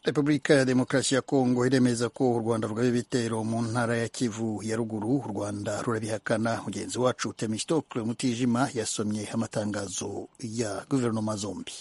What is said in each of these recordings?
repubulika ya demokarasi ya kongo iremeza ko u rwanda rugaba ibitero mu ntara ya kivu ya ruguru u rwanda rurabihakana mugenzi wacu temistokle mutijima yasomye amatangazo ya guverinoma zombi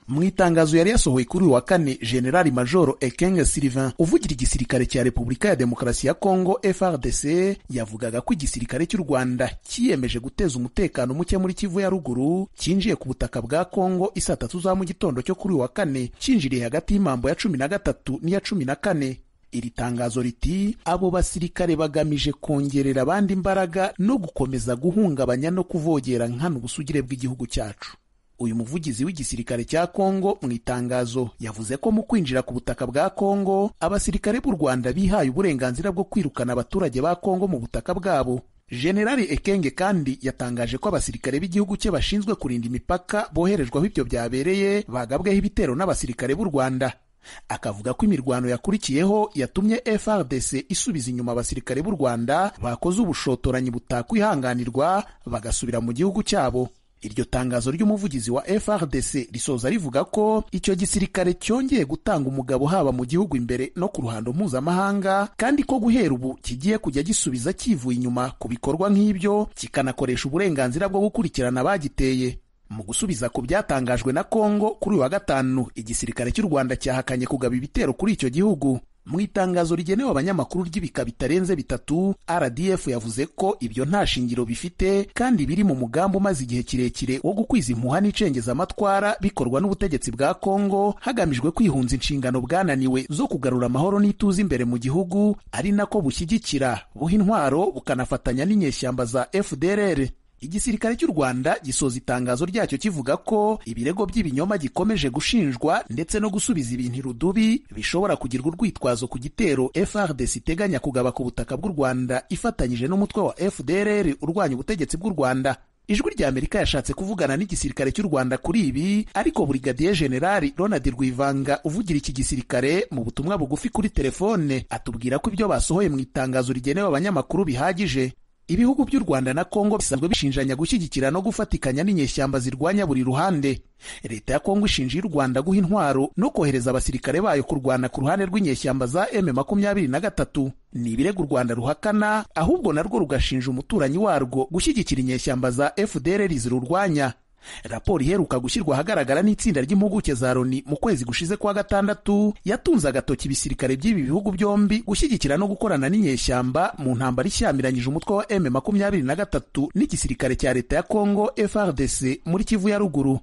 mu itangazo yari yasohoye kuri uyu wa kane generali majoro ekenge sylvain uvugira igisirikare cya repubulika ya demokarasi ya kongo frdc yavugaga ko igisirikare cy'u rwanda cyiyemeje guteza umutekano muke muri kivu ya ruguru cyinjiye ku butaka bwa kongo isaa tatu za mu gitondo cyo kuri uyu wa kane cyinjiriye hagati y'imambo ya cumi na gatatu n'iya cumi na kane iri tangazo riti abo basirikare bagamije kongerera abandi imbaraga no gukomeza guhungabanya no kuvogera nkana ubusugire bw'igihugu cyacu uyu muvugizi w'igisirikare cya kongo mu itangazo yavuze ko mu kwinjira ku butaka bwa kongo abasirikare b'u rwanda bihaye uburenganzira bwo kwirukana abaturage ba kongo mu butaka bwabo generali ekenge kandi yatangaje ko abasirikare b'igihugu cye bashinzwe kurinda imipaka boherejweho ibyo byabereye bagabweho ibitero n'abasirikare b'u rwanda akavuga ko imirwano yakurikiyeho yatumye FRDC isubiza inyuma abasirikare b'u rwanda bakoze ubushotoranyi butakwihanganirwa bagasubira mu gihugu cyabo iryo tangazo ry'umuvugizi wa FRDC risoza rivuga ko icyo gisirikare cyongeye gutanga umugabo haba mu gihugu imbere no ku ruhando mpuzamahanga kandi ko guhera ubu kigiye kujya gisubiza kivuye inyuma ku bikorwa nk'ibyo kikanakoresha uburenganzira bwo gukurikirana abagiteye mu gusubiza ku byatangajwe na Kongo kuri uyu wa gatanu igisirikare cy'u Rwanda cyahakanye kugaba ibitero kuri icyo gihugu mu itangazo rigenewe abanyamakuru ry'ibika bitarenze bitatu rdf yavuze ko ibyo nta shingiro bifite kandi biri mu mugambi umaze igihe kirekire wo gukwiza impuha n'incengezamatwara bikorwa n'ubutegetsi bwa kongo hagamijwe kwihunza inshingano bwananiwe zo kugarura amahoro n'ituze imbere mu gihugu ari nako bushyigikira buha intwaro bukanafatanya n'inyeshyamba za fdrr igisirikare cy'u rwanda gisoza itangazo ryacyo kivuga ko ibirego by'ibinyoma gikomeje gushinjwa ndetse no gusubiza ibintu irudubi bishobora kugirwa urwitwazo ku gitero frdc iteganya kugaba ku butaka bw'u rwanda ifatanyije n'umutwe wa fdrr urwanya ubutegetsi bw'u rwanda ijwi rya amerika yashatse kuvugana n'igisirikare cy'u rwanda kuri ibi ariko burigadiye generali ronald rwivanga uvugira iki gisirikare mu butumwa bugufi kuri telefone atubwira ko ibyo basohoye mu itangazo rigenewe abanyamakuru bihagije ibihugu by'u rwanda na kongo bisanzwe bishinjanya gushyigikira no gufatikanya n'inyeshyamba zirwanya buri ruhande leta ya kongo ishinja y'u rwanda guha intwaro no kohereza abasirikare bayo kurwana ku ruhande rw'inyeshyamba za M23 ni ibirego u rwanda ruhakana ahubwo narwo rugashinja umuturanyi warwo gushyigikira inyeshyamba za fdr zirurwanya raporo iheruka gushyirwa ahagaragara n'itsinda ry'impuguke za loni mu kwezi gushize kwa gatandatu yatunze agatoki ibisirikare by'ibi bihugu byombi gushyigikira no gukorana n'inyeshyamba mu ntambara ishyamiranyije umutwe wa m makumyabiri na gatatu n'igisirikare cya leta ya kongo frdc muri kivu ya ruguru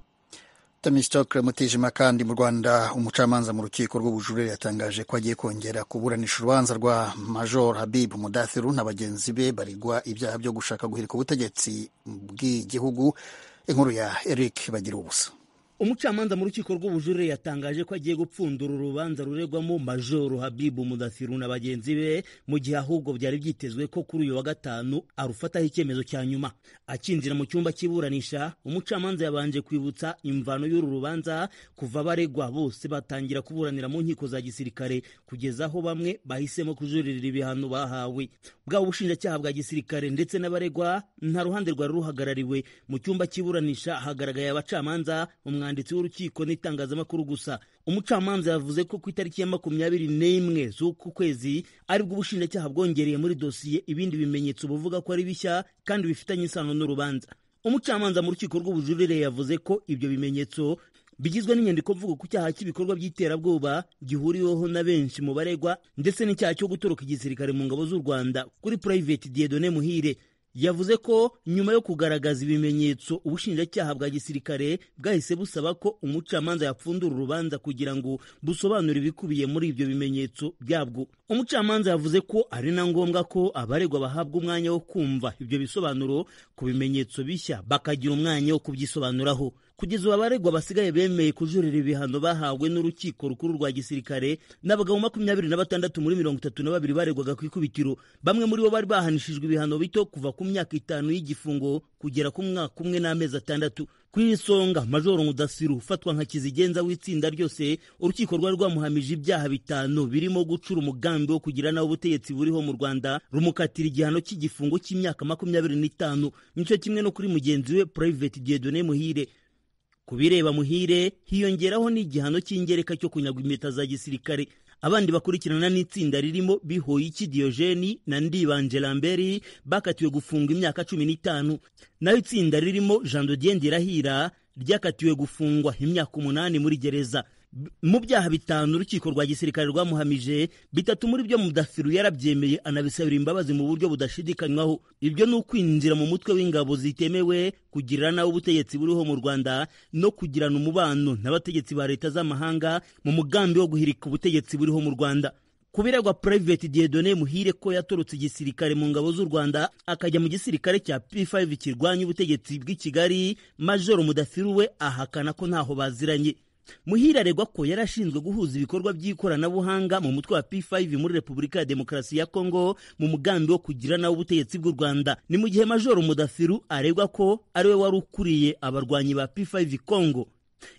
tamistokle mutijima kandi mu rwanda umucamanza mu rukiko rw'ubujurire yatangaje ko agiye kongera kuburanisha urubanza rwa major habib mudathiru na bagenzi be barigwa ibyaha byo gushaka guhirika ubutegetsi bw'igihugu inkuru ya eric bagira ubusa umucamanza mu rukiko rw'ubujurire yatangaje ko agiye gupfundura urubanza ruregwamo majoro habibu mudathiru na bagenzi be mu gihe ahubwo byari byitezwe ko kuri uyu wa gatanu arufataho icyemezo cya nyuma akinjira mu cyumba cy'iburanisha umucamanza yabanje kwibutsa imvano y'uru rubanza kuva baregwa bose batangira kuburanira mu nkiko za gisirikare kugeza aho bamwe bahisemo kujuririra ibihano bahawe bwaba ubushinjacyaha bwa gisirikare ndetse n'abaregwa nta ruhande rwari ruhagarariwe mu cyumba cy'iburanisha hagaragaye abacamanza umwanya umwanditsi w'urukiko n'itangazamakuru gusa umucamanza yavuze ko ku itariki ya makumyabiri n'imwe z'uku kwezi aribwo ubushinjacyaha bwongereye muri dosiye ibindi bimenyetso buvuga ko ari bishya kandi bifitanye isano n'urubanza umucamanza mu rukiko rw'ubujurire yavuze ko ibyo bimenyetso bigizwe n'inyandiko mvugo ku cyaha cy'ibikorwa by'iterabwoba gihuriweho na benshi mu baregwa ndetse n'icyaha cyo gutoroka igisirikare mu ngabo z'u rwanda kuri purayiveti diyedone muhire yavuze ko nyuma yo kugaragaza ibimenyetso ubushinjacyaha bwa gisirikare bwahise busaba ko umucamanza yapfundura urubanza kugira ngo busobanure ibikubiye muri ibyo bimenyetso byabwo umucamanza yavuze ko ari na ngombwa ko abaregwa bahabwa umwanya wo kumva ibyo bisobanuro ku bimenyetso bishya bakagira umwanya wo kubyisobanuraho kugeza ubu abaregwa basigaye bemeye kujurira ibihano bahawe n'urukiko rukuru rwa gisirikare ni abagabo makumyabiri na batandatu muri mirongo itatu na babiri baregwaga ku ikubitiro bamwe muri bo bari bahanishijwe ibihano bito kuva ku myaka itanu y'igifungo kugera ku mwaka umwe n'amezi atandatu ku isonga majoro mudasiru ufatwa nka kizigenza w'itsinda ryose urukiko rwari rwamuhamije ibyaha bitanu birimo gucura umugambi wo kugira nawe ubutegetsi buriho mu rwanda rumukatira igihano cy'igifungo cy'imyaka makumyabiri n'itanu nicyo kimwe no kuri mugenzi we purayiveti diyedone muhire ku bireba muhire hiyongeraho n'igihano cy'ingereka cyo kunyagwa impeta za gisirikare abandi bakurikirana n'itsinda ririmo bihoyiki diyojeni na ndibanje lamberi bakatiwe gufungwa imyaka cumi n'itanu naho itsinda ririmo jean dodien dirahira ryakatiwe gufungwa imyaka umunani muri gereza mu byaha bitanu urukiko rwa gisirikare rwamuhamije bitatu muri byo mudafiru yarabyemeye anabisabira imbabazi mu buryo budashidikanywaho ibyo ni ukwinjira mu mutwe w'ingabo zitemewe kugirira nawe ubutegetsi buriho mu rwanda no kugirana umubano n'abategetsi ba leta z'amahanga mu mugambi wo guhirika ubutegetsi buriho mu rwanda kubiregwa Private Dieudonne Muhire ko yatorotse igisirikare mu ngabo z'u Rwanda akajya mu gisirikare cya P5 kirwanya ubutegetsi bw'i Kigali Majoro Mudafiru we ahakana ko ntaho baziranye muhire aregwa ko yari ashinzwe guhuza ibikorwa by'ikoranabuhanga mu mutwe wa P5 muri Repubulika ya Demokarasi ya Kongo mu mugambi wo kugira nawe ubutegetsi bw'u Rwanda ni mu gihe Majoro Mudafiru aregwa ko ari we wari ukuriye abarwanyi ba P5 Kongo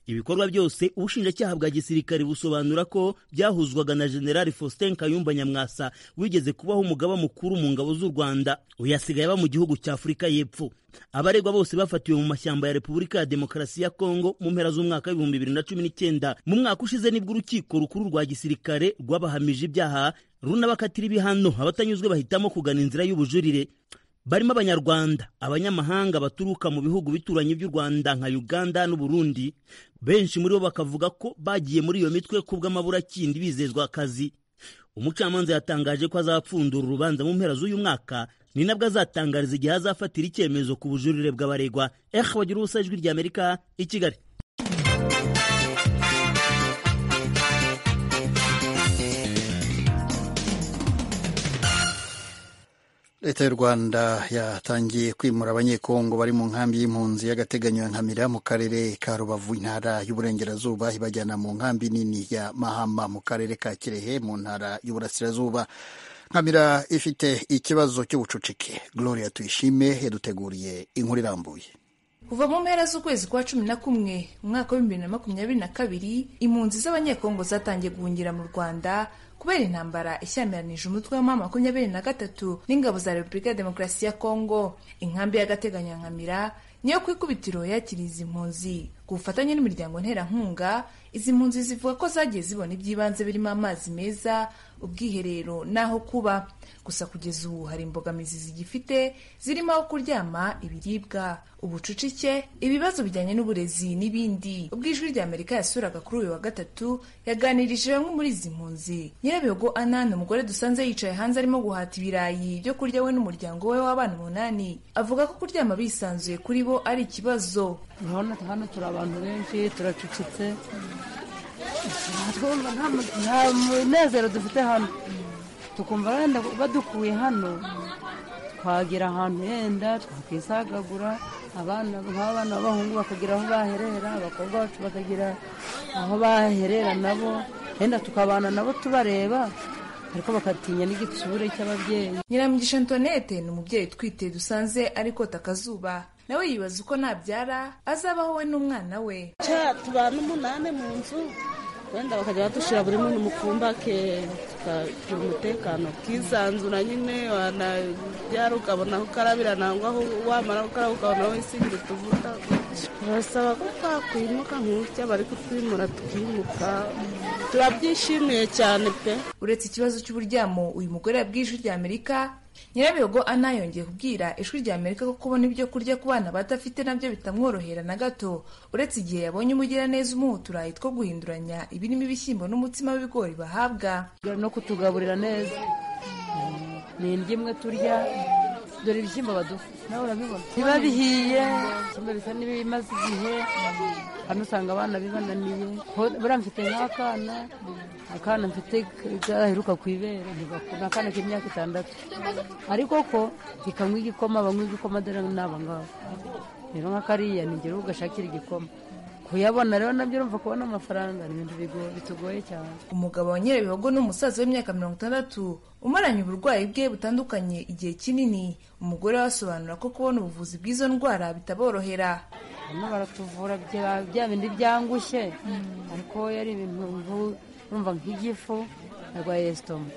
ibikorwa byose ubushinjacyaha bwa gisirikare busobanura ko byahuzwaga na generali faustin kayumba nyamwasa wigeze kubaho umugaba mukuru mu ngabo z'u rwanda uyasigaye aba mu gihugu cya afurika y'epfo abaregwa bose bafatiwe mu mashyamba ya repubulika ya demokarasi ya kongo mu mpera z'umwaka w'ibihumbi bibiri na cumi n'icyenda mu mwaka ushize nibwo urukiko rukuru rwa gisirikare rwabahamije ibyaha runabakatira ibihano abatanyuzwe bahitamo kugana inzira y'ubujurire barimo abanyarwanda abanyamahanga baturuka mu bihugu bituranye by'u rwanda nka uganda n'uburundi benshi muri bo bakavuga ko bagiye muri iyo mitwe kubw'amaburakindi bizezwa akazi umucamanza yatangaje ko azapfundura urubanza mu mpera z'uyu mwaka ni nabwo azatangariza igihe azafatira icyemezo ku bujurire bw'abaregwa eh bagira ubusa ijwi ry'amerika i kigali leta y'u rwanda yatangiye kwimura abanyekongo bari mu nkambi y'impunzi y'agateganyo ya nkamira mu karere ka rubavu intara y'uburengerazuba ibajyana mu nkambi nini ya mahama mu karere ka kirehe mu ntara y'uburasirazuba nkamira ifite ikibazo cy'ubucucike gloria tuyishime yaduteguriye inkuru irambuye kuva mu mpera z'ukwezi kwa cumi na kumwe umwaka w'ibihumbi bibiri na makumyabiri na kabiri impunzi z'abanyekongo zatangiye guhungira mu rwanda kubera intambara ishyamiranyije umutwe wa makumyabiri na gatatu n'ingabo za repubulika ya demokarasi ya kongo inkambi y'agateganyankamira niyo ku ikubitiro yakiriye izi mpunzi ku bufatanye n'imiryango nterankunga izi mpunzi zivuga ko zagiye zibona iby'ibanze birimo amazi meza ubwiherero n'aho kuba gusa kugeza ubu hari imbogamizi zigifite zirimo aho kuryama ibiribwa ubucucike ibibazo bijyanye n'uburezi n'ibindi ubwo ijwi rya amerika yasuraga kuri uyu wa gatatu yaganirije bamwe muri izi mpunzi nyirabihogo anani umugore dusanze yicaye hanze arimo guhata ibirayi byo kurya we n'umuryango we w'abana umunani avuga ko kuryama bisanzuye kuri bo ari ikibazo urabona hano turi abantu benshi turacucitse nta munezero dufite hano tukumva wenda badukuye hano twagera ahantu yenda twakwisagagura abana nk'abana b'abahungu bakagira aho baherera abakobwa bacu bakagira aho baherera nabo yenda tukabana nabo tubareba ariko bakatinya n'igitsure cy'ababyeyi nyiramugisha antoinette ni umubyeyi utwite dusanze ariko takazuba nawe yibaza uko nabyara azabaho we n'umwana we tubana umunani mu nzu wenda bakajya badushyira buri muntu mukumba ke tukagira umutekano bwisanzura nyine wanabyara ukabona aho ukarabira nangwa aho wamara gukaraba ukabona aho wisigire tuvuga barasaba ko twakwimuka nk'utya bari kutwimura tukimuka turabyishimiye cyane pe uretse ikibazo cy'uburyamo uyu mugore yabwiye ijwi ry'amerika amerika nyirabihogo ana yongeye kubwira ijwi rya amerika ko kubona ibyo kurya ku bana badafite nabyo bitamworohera na gato uretse igihe yabonye umugiraneza umuha uturayi two guhinduranya ibirimo ibishyimbo n'umutsima w'ibigori bahabwa no kutugaburira neza ni indyo imwe turya dore ibishyimbo baduha nawe urabibona biba bihiye bisa n'ibimaze igihe hano usanga abana bibananiye buriya mfite nk'akana akana mfite gaheruka ku ibere ni akana k'imyaka itandatu ariko ko kikanywa igikoma banywa igikoma dore n'aba ngaba rero nka kariya ni ingero ugashakira igikoma kuyabona rero nabyo urumva kubona amafaranga ni ibintu bitugoye cyane umugabo wa nyirabihogo ni umusaza w'imyaka mirongo itandatu umaranye uburwayi bwe butandukanye igihe kinini umugore we asobanura ko kubona ubuvuzi bw'izo ndwara bitaborohera hano baratuvura bya bindi byangushye ariko yari ibintu urumva nk'igifu arwaye esitoma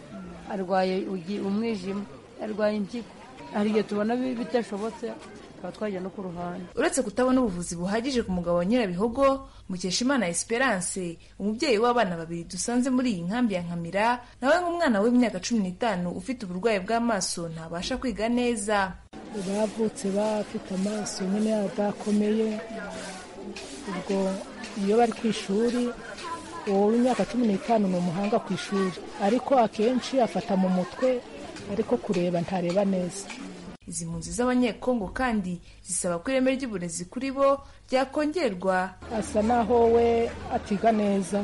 arwaye umwijima arwaye impyiko hari igihe tubona bidashobotse tukaba twajya no ku ruhande uretse kutabona ubuvuzi buhagije ku mugabo wa nyirabihogo mukeshimana esperance umubyeyi w'abana babiri dusanze muri iyi nkambi ya nkamira nawe nk'umwana w'imyaka cumi n'itanu ufite uburwayi bw'amaso ntabasha kwiga neza bavutse bafite amaso nyine adakomeye ubwo iyo bari ku ishuri uwo w'imyaka cumi n'itanu ni umuhanga ku ishuri ariko akenshi afata mu mutwe ariko kureba ntareba neza izi mpunzi z'abanyekongo kandi zisaba ko ireme ry'uburezi kuri bo ryakongerwa asa naho we atiga neza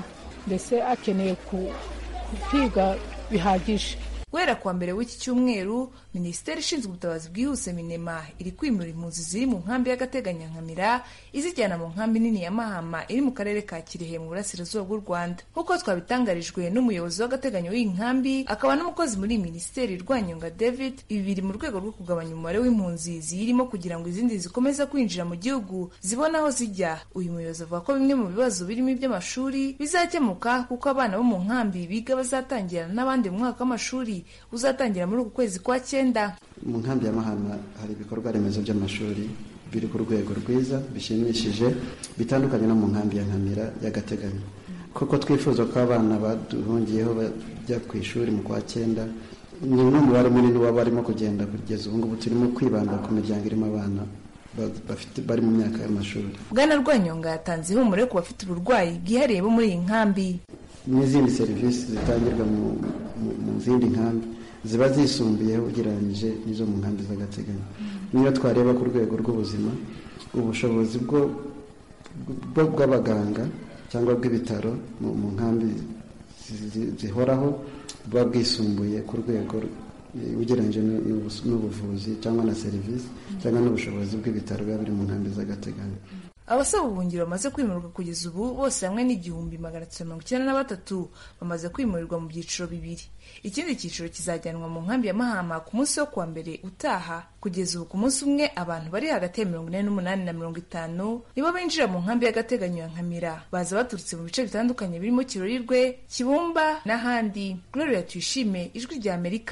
mbese akeneye ku- kwiga bihagije guhera kuwa mbere w'iki cyumweru minisiteri ishinzwe ubutabazi bwihuse minema iri kwimura impunzi ziri mu nkambi y'agateganyankamira izijyana mu nkambi nini ya mahama iri mu karere ka kirehe mu burasirazuba bw'u rwanda nk'uko twabitangarijwe n'umuyobozi w'agateganyo w'iyi nkambi akaba n'umukozi muri iyi minisiteri rwanyonga david ibi biri mu rwego rwo kugabanya umubare w'impunzi ziyirimo kugira ngo izindi zikomeze kwinjira mu gihugu zibone aho zijya uyu muyobozi avuga ko bimwe mu bibazo birimo iby'amashuri bizakemuka kuko abana bo mu nkambi biga bazatangira n'abandi mu mwaka w'amashuri uzatangira muri uku kwezi kwa cyenda mu nkambi ya mahama hari ibikorwa remezo by'amashuri biri ku rwego rwiza bishimishije bitandukanye no mu nkambi ya nkamira y'agateganyo kuko twifuza ko abana baduhungiyeho bajya ku ishuri mu kwa cyenda ni n'umubare munini waba barimo kugenda kugeza ubu ngubu turimo kwibanda ku miryango irimo abana ba- bafite- bari mu myaka y'amashuri bwana rwanyonga yatanze ihumure ku bafite uburwayi bwihariye bo muri iyi nkambi n'izindi serivisi zitangirwa mu, mu, mu zindi nkambi ziba zisumbuyeho ugereranyije n'izo mu nkambi z'agateganyo niyo twareba ku rwego rw'ubuzima ubushobozi bwo bwo- bw'abaganga cyangwa bw'ibitaro mu, mu nkambi zi- zi- zihoraho buba bwisumbuye ku rwego r- ugereranyije n'u- n'ubus- n'ubuvuzi cyangwa na serivisi cyangwa n'ubushobozi bw'ibitaro biba biri mu nkambi z'agateganyo abasaba ubuhungiro bamaze kwimurwa kugeza ubu bose hamwe n'igihumbi magana atatu mirongo icyenda na batatu bamaze kwimurirwa mu byiciro bibiri ikindi cyiciro kizajyanwa mu nkambi ya mahama ku munsi wo kuwa mbere utaha kugeza ubu ku munsi umwe abantu bari hagati ya mirongo ine n'umunani na mirongo itanu nibo binjira mu nkambi y'agateganyo ya nkamira baza baturutse mu bice bitandukanye birimo kirorirwe kibumba n'ahandi gloria tuyishime ijwi rya amerika